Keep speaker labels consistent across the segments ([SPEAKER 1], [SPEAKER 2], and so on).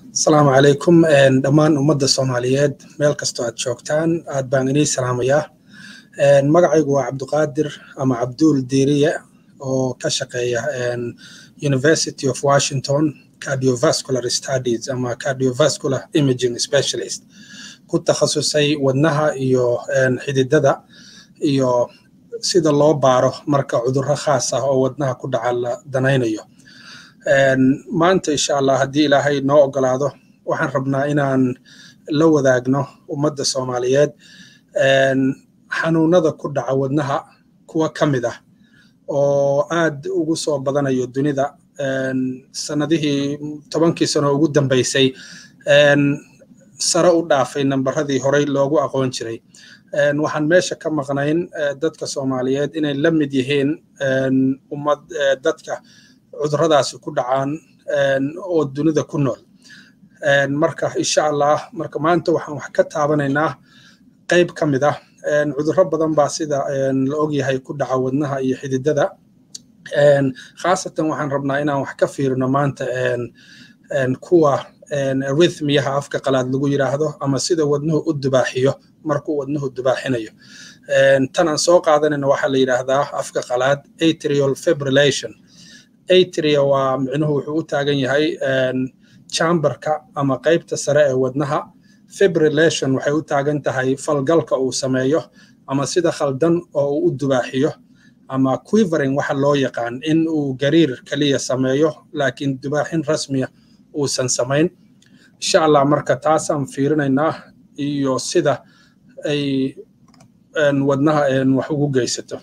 [SPEAKER 1] asalaamu calaykum dhammaan ummadda soomaaliyeed meel kastoo aad joogtaan aad baan inii salaamayaa magacaygu waa cabduqaadir ama cabduul diiriye oo ka shaqeeya university of washington cardiovascular studies ama cardiovascular imaging specialist ku takhasusay wadnaha iyo xididada iyo sida loo baaro marka cudurro khaas ah oo wadnaha ku dhaca la danaynayo maanta insha allah haddii ilaahay noo ogolaado waxaan rabnaa inaan la wadaagno ummadda soomaaliyeed xanuunada ku dhaca wadnaha kuwa ka mid ah oo aad ugu soo badanayo dunida sanadihii tobankii sano ugu dambeysay sare u dhaafay nambaradii horey loogu aqoon jiray waxaan meesha ka maqnayn dadka soomaaliyeed inay la mid yihiin ummad dadka cuduradaasi ku dhacaan oo dunida ku nool marka insha allah marka maanta waxaan wax ka taabanaynaa qayb ka mid ah cudurro badan baa sida la ogyahay ku dhaca wadnaha iyo xididada khaasatan waxaan rabnaa inaan wax ka fiirino maanta kuwa rhythmiyaha afka qalaad lagu yiraahdo ama sida wadnuhu u dubaaxiyo markuu wadnuhu dubaaxinayo tan aan soo qaadanayna waxaa la yidhaahdaa afka qalaad atrial fibrillation atria waa micnuhu wuxuu u taagan yahay chamberka ama qaybta sare ee wadnaha fibrillation waxay u taagan tahay falgalka uu sameeyo ama sida khaldan oo uu u dubaaxiyo ama quivering waxa loo yaqaan in uu gariir kaliya sameeyo laakiin dubaaxin rasmiya uusan samayn insha allah marka taasaan fiirinaynaa iyo sida ay wadnaha wax ugu geysato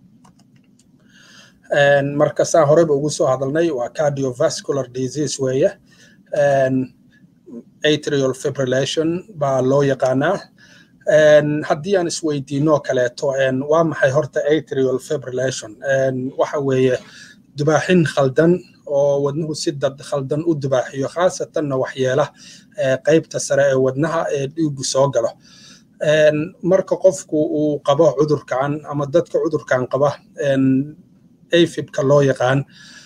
[SPEAKER 1] marka saa horeba ugu soo hadalnay waa cardiovascular disease weeye atrial fibrillation baa loo yaqaanaa haddii aan isweydiino kaleeto waa maxay horta atrial fibrillation waxa weeye dubaaxin khaldan oo wadnuhu si dad khaldan u dubaaxiyo khaasatanna waxyeela qaybta sare ee wadnaha ee dhiigu soo galo marka qofku uu qabo cudurkan ama dadka cudurkan qaba afibka loo yaqaan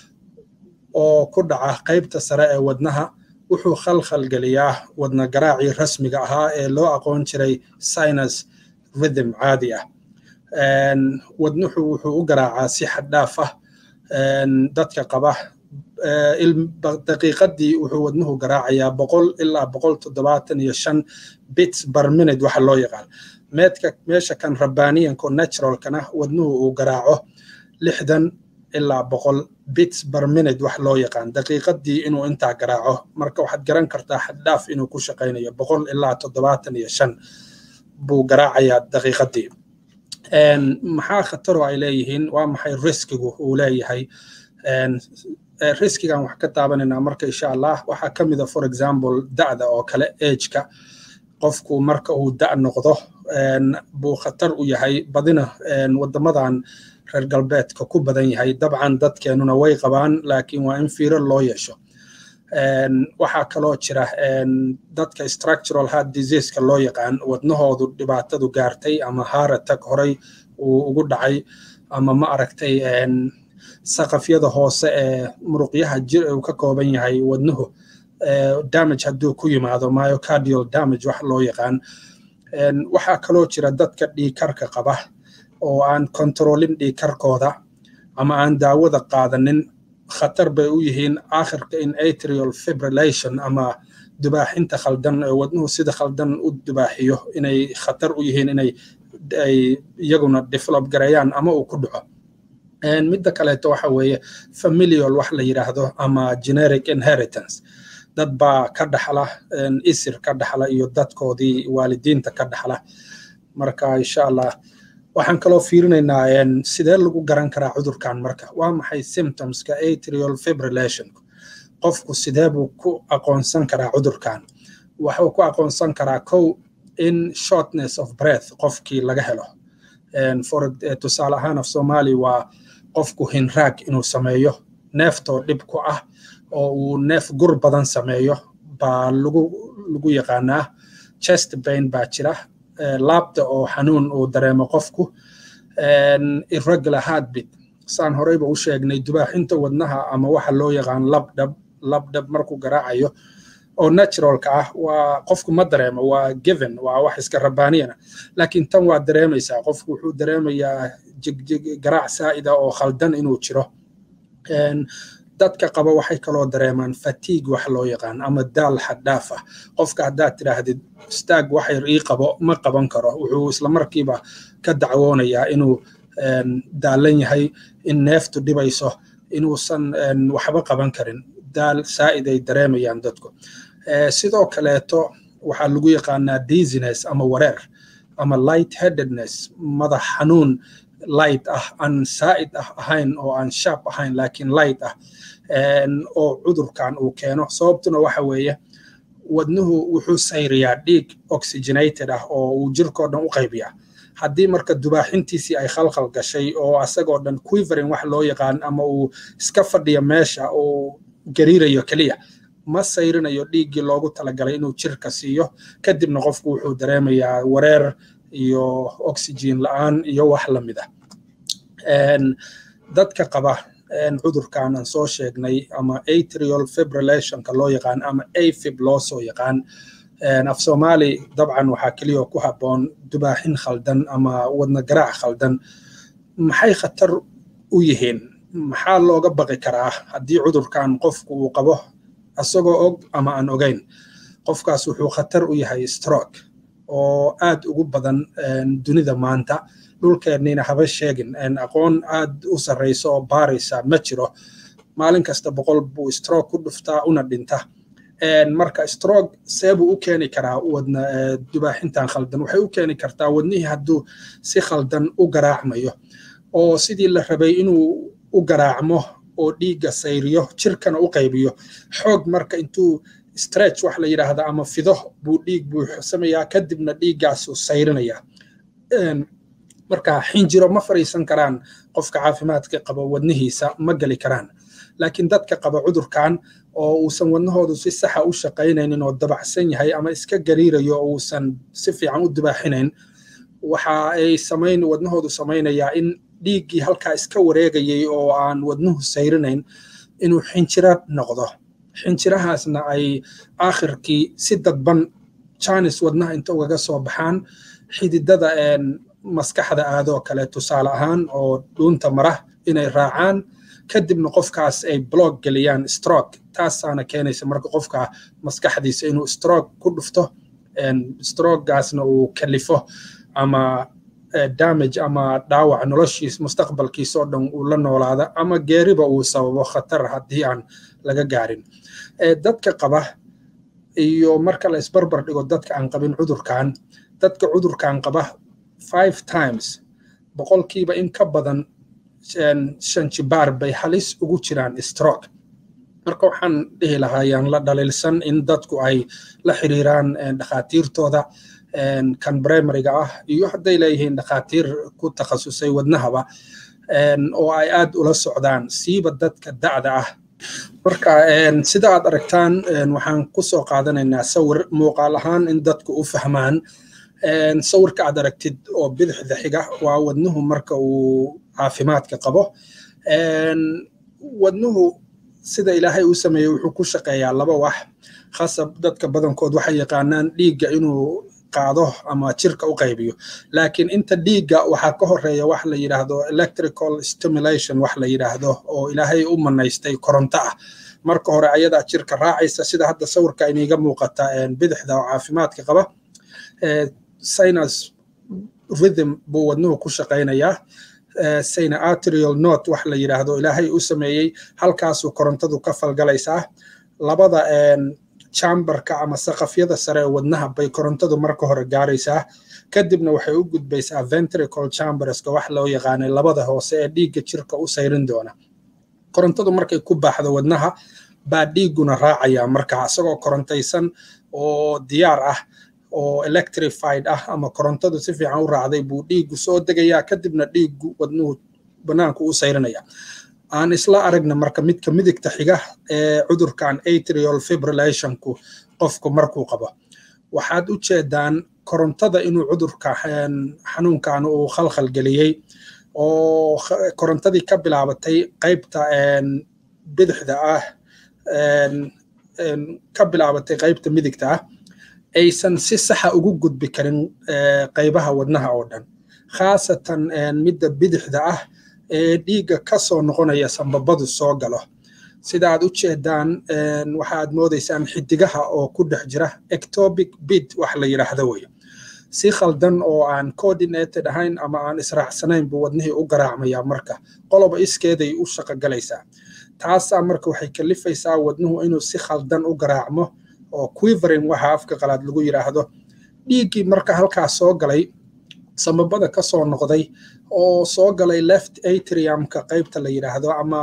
[SPEAKER 1] oo ku dhaca qaybta sare ee wadnaha wuxuu khalkhal geliyaa wadna garaacii rasmiga ahaa ee loo aqoon jiray sinus rhythm caadi ah wadnuhu wuxuu u garaacaa si xaddhaaf ah dadka qaba daqiiqadii wuxuu wadnuhu garaacayaa boqol ilaa boqol toddobaatan iyo shan bits bar minute waxa loo yaqaan meedka meesha kan rabbaaniyanko naturalkana wadnuhu uu garaaco lixdan ilaa boqol bits bar minute wax loo yaqaan daqiiqadii inuu intaa garaaco marka waxaad garan kartaa xaddhaaf inuu ku shaqaynayo boqol ilaa toddobaatan iyo shan buu garaacayaa daqiiqadii maxaa khataro ay leeyihiin waa maxay riskigu uu leeyahay riskigan wax ka taabanaynaa marka insha allah waxaa ka mida for example da'da oo kale ageka qofku marka uu da' noqdo buu khatar u yahay badina wadamadan reer galbeedka ku badan yahay dabcan dadkeenuna way qabaan laakiin waa in fiiro loo yeesho waxaa kaloo jira dadka structural heart diseaseka loo yaqaan wadnahoodu dhibaatadu gaartay ama haratag horay uu ugu dhacay ama ma aragtay saqafyada hoose ee muruqyaha jir uu ka kooban yahay wadnuhu damage hadduu ku yimaado myocardial damage wax loo yaqaan waxaa kaloo jira dadka dhiikarka qaba oo aan kontroolin dhiikarkooda ama aan daawada qaadanin khatar bay u yihiin aakhirka in atrial fibrillation ama dubaaxinta khaldan ee wadnuhu sida khaldan u dubaaxiyo inay khatar u yihiin inay ay iyaguna develop gareeyaan ama uu ku dhaco midda kaleeto waxa weeye familial wax la yidhaahdo ama generic inheritance dad baa ka dhaxla isir ka dhaxla iyo dadkoodii waalidiinta ka dhaxla marka insha allah waxaan kaloo fiirinaynaa sidee lagu garan karaa cudurkan marka waa maxay symptomska atrial fibrillation qofku sidee buu ku aqoonsan karaa cudurkan wuxuu ku aqoonsan karaa kow in shortness of breath qofkii laga helo for tusaale ahaan af soomaali waa qofku hinraag inuu sameeyo neeftoo dhib ku ah oo uu neef gur badan sameeyo baa lagu lagu yaqaanaa chest bain baa jira laabta oo xanuun uu dareemo qofku irregular heartbeat saan horeyba u sheegnay dubaaxinta wadnaha ama waxa loo yaqaan labdhab labdhab markuu garaacayo oo naturalka ah waa qofku ma dareemo waa given waa wax iska rabaaniyana laakiin tan waa dareemaysaa qofku wuxuu dareemayaa jigjig garaac saa'ida oo khaldan inuu jiro dadka qaba waxay kaloo dareemaan fatiig wax loo yaqaan ama daal xaddhaaf ah qofka haddaad tidhaahdid istaag wax yar ii qabo ma qaban karo wuxuu isla markiiba ka dacwoonayaa inuu daalan yahay in neeftu dhibayso inuusan waxba qaban karin daal saa'id ay dareemayaan dadku sidoo kaleeto waxaa lagu yaqaanaa dizziness ama wareer ama light headedness madax xanuun light ah aan saa'id ah ahayn oo aan sharp ahayn laakiin light ah oo cudurkan uu keeno sababtuna waxa weeye wadnuhu wuxuu sayriyaa dhiig oxygenated ah oo uu jirkoo dhan u qaybiyaa haddii marka dubaaxintiisii ay khalkhal gashay oo asagoo dhan quivering wax loo yaqaan ama uu iska fadhiyo meesha uu gariirayo keliya ma sayrinayo dhiiggii loogu talagalay inuu jirka siiyo kadibna qofku wuxuu dareemayaa wareer iyo oxygen la'aan iyo wax la mid ah dadka qaba cudurkan aan soo sheegnay ama atrial fibrillationka loo yaqaan ama afib loo soo yaqaan af soomaali dabcan waxaa keliya ku habboon dubaaxin khaldan ama wadna garaac khaldan maxay khatar u yihiin maxaa looga baqi karaa haddii cudurkan qofku uu qabo asagoo og ama aan ogayn qofkaas wuxuu khatar u yahay stroke oo aad ugu badan dunida maanta dhulkeenniina haba sheegin aqoon aad u sarrayso oo baaraysa ma jiro maalin kasta boqol buu stroke ku dhuftaa una dhinta marka stroke seebuu u keeni karaa wadna dubaaxintan khaldan waxay u keeni kartaa wadnihii hadduu si khaldan u garaacmayo oo sidii la rabay inuu u garaacmo oo dhiigga sayriyo jirkana u qaybiyo xoog marka intuu stretch wax la yidhaahda ama fido buu dhiig buuxsamayaa kadibna dhiiggaasuu sayrinaya marka xinjiro ma fariisan karaan qofka caafimaadka qaba wadnihiisa ma geli karaan laakiin dadka qaba cudurkan oo uusan wadnahoodu si saxa u shaqaynaynin oo dabacsan yahay ama iska gariirayo oo uusan si fiican u dubaaxinayn waxa ay samayn wadnahoodu samaynayaa in dhiiggii halkaa iska wareegayay oo aan wadnuhu sayrinayn inuu xinjiro noqdo xinjirahaasna ay aakhirkii si dadban janis wadnaha inta ugaga soo baxaan xididada maskaxda aadoo kale tusaale ahaan oo dhuunta mara inay raacaan kadibna qofkaas ay blog geliyaan stroke taasaana keenaysa marka qofka maskaxdiisa inuu stroke ku dhufto strokegaasna uu kalifo ama damage ama dhaawac noloshiis mustaqbalkiisa oo dhan uu la noolaada ama geeriba uu sababo khatar haddii aan laga gaarin dadka qaba iyo marka la isbarbar dhigo dadka aan qabin cudurkan dadka cudurkan qaba five times boqolkiiba in ka badan shan jibaar bay halis ugu jiraan stroke marka waxaan dhihi lahaa yaan la dhaliilsan in dadku ay la xiriiraan dhakhaatiirtooda kan primariga ah iyo hadday leeyihiin dhakhaatiir ku takhasusay wadnahaba oo ay aad ula socdaan siiba dadka da'da ah marka sida aad aragtaan waxaan ku soo qaadanaynaa sawir muuqaal ahaan in dadku u fahmaan sawirka aad aragtid oo bidixda xiga waa wadnuhu marka uu caafimaadka qabo wadnuhu sida ilaahay u sameeyey wuxuu ku shaqeeyaa laba wax khasab dadka badankood waxay yaqaanaan dhiigga inuu qaado ama jirka u qaybiyo laakiin inta dhiigga waxaa ka horeeya wax la yidhaahdo electrical stimulation wax la yidhaahdo oo ilaahay u manaystay koronto ah marka hore ayadaa jirka raacaysa sida hadda sawirka iniga muuqata bidixda oo caafimaadka qaba sinus rhythm buu wadnuhu ku shaqaynayaa sayna arterial note wax la yidhaahdo ilaahay u sameeyey halkaasuu korontadu ka falgalaysaa labada chamberka ama saqafyada sare ee wadnaha bay korontadu marka hore gaaraysaa kadibna waxay u gudbaysaa ventricle chamberska wax loo yaqaanay labada hoose ee dhiigga jirka u sayrin doona korontadu markay ku baaxdo wadnaha baa dhiigguna raacaya marka isagoo korontaysan oo diyaar ah oo electrified ah ama korontadu si fiican u raacday buu dhiiggu soo degayaa kadibna dhiiggu wadnuhu banaanku u sayrinaya aan isla aragna marka midka midigta xiga ee cudurkan atrial fibrillationku qofku markuu qabo waxaad u jeedaan korontada inuu cudurka xanuunkan uu khalkhal geliyey oo korontadii ka bilaabatay qaybta bidixda ah ka bilaabatay qaybta midigta ah aysan si saxa ugu gudbi karin qaybaha wadnaha oo dhan khaasatan midda bidixda ah ee dhiigga ka soo noqonaya sambabadu soo galo sida aad u jeedaan waxaad moodaysaan xidigaha oo ku dhex jira ectopic bid wax la yidhaahdo wey si khaldan oo aan coordinated ahayn ama aan israacsanayn buu wadnihii u garaacmayaa marka qoloba iskeeday u shaqogalaysaa taasaa marka waxay kalifaysaa wadnuhu inuu si khaldan u garaacmo oo quivering waxa afka qalaad lagu yidhaahdo dhiiggii marka halkaas soo galay sambabada ka soo noqday oo soo galay left atriumka qaybta la yidhaahdo ama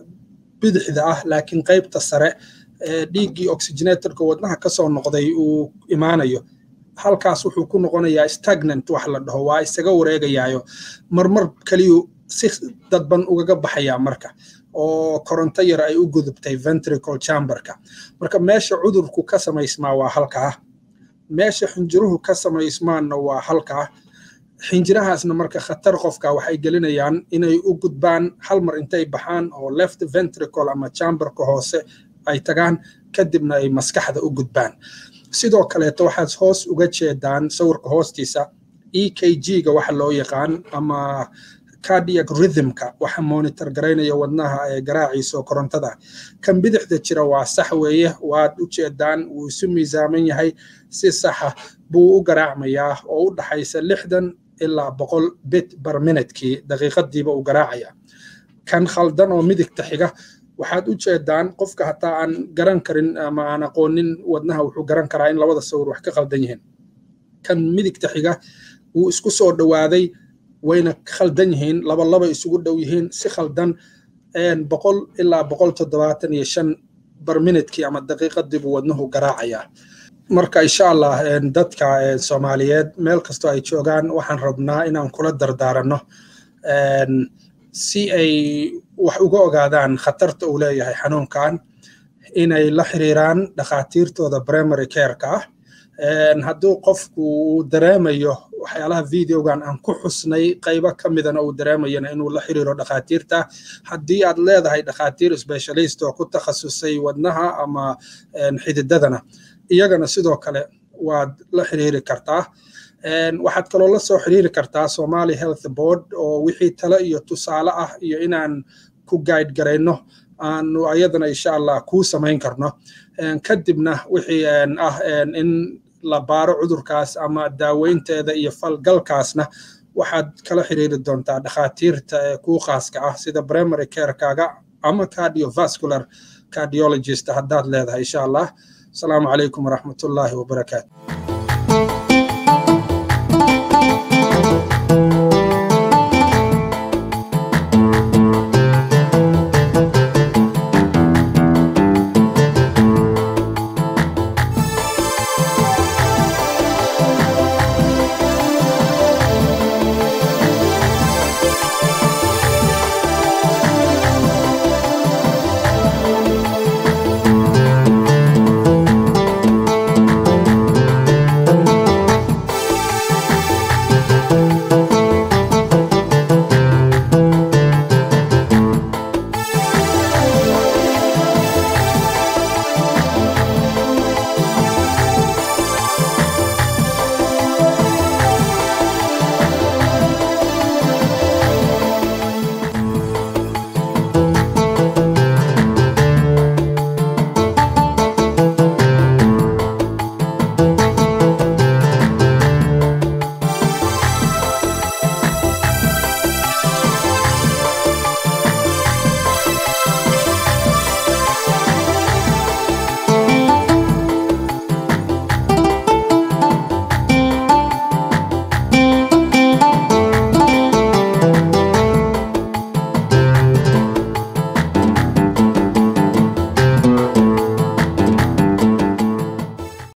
[SPEAKER 1] bidixda ah laakiin qaybta sare dhiiggii oxygenatorka wadnaha ka soo noqday uu imaanayo halkaas wuxuu ku noqonayaa stagnant wax la dhaho waa isaga wareegayaayo marmar keliyu si dadban ugaga baxayaa marka oo koronto yar ay u gudubtay ventricle chamberka marka meesha cudurku ka samaysmaa waa halkaa meesha xinjiruhu ka samaysmaanna waa halkaa xinjirahaasna marka khatar qofka waxay gelinayaan inay u gudbaan hal mar intay baxaan oo left ventricle ama chamberka hoose ay tagaan kadibna ay maskaxda u gudbaan sidoo kaleeto waxaad hoos uga jeedaan sawirka hoostiisa e k g-ga waxa loo yaqaan ama cardiac rhythmka waxa monitor garaynaya wadnaha ee garaaciisa oo korontada kan bidixda jira waa sax weeye waad u jeedaan wuu isu miisaaman yahay si saxa buu u garaacmayaa oo u dhaxaysa lixdan ilaa boqol bit bar minutkii daqiiqadiiba uu garaacaya kan khaldan oo midigta xiga waxaad u jeedaan qofka hataa aan garan karin ama aan aqoonin wadnaha wuxuu garan karaa in labada sawir wax ka khaldan yihiin kan midigta xiga wuu isku soo dhowaaday wayna khaldan yihiin laba laba isugu dhow yihiin si khaldan boqol ilaa boqol toddobaatan iyo shan bar minutkii ama daqiiqadii buu wadnuhu garaacayaa marka insha allah dadka soomaaliyeed meel kastoo ay joogaan waxaan rabnaa inaan kula dardaaranno si ay wax uga ogaadaan khatarta uu leeyahay xanuunkan inay la xiriiraan dhakhaatiirtooda primary careka ah hadduu qofku uu dareemayo waxyaalaha videogan aan ku xusnay qaybo ka midana uu dareemayana inuu la xiriiro dhakhaatiirta haddii aad leedahay dhakhaatiir specialist oo ku takhasusay wadnaha ama xididadana iyagana sidoo kale waad la xiriiri kartaa waxaad kaloo la soo xiriiri kartaa somali health board oo wixii tale iyo tusaale ah iyo inaan ku guide garayno aanu ayadana insha allah kuu samayn karno kadibna wixii ah in la baaro cudurkaas ama daaweynteeda iyo falgalkaasna waxaad kala xiriiri doontaa dhakhaatiirta ee kuu khaaska ah sida primary carekaaga ama cardiovascular cardiologist haddaad leedahay insha allah asalaamu calaykum waraxmatullaahi wabarakaatu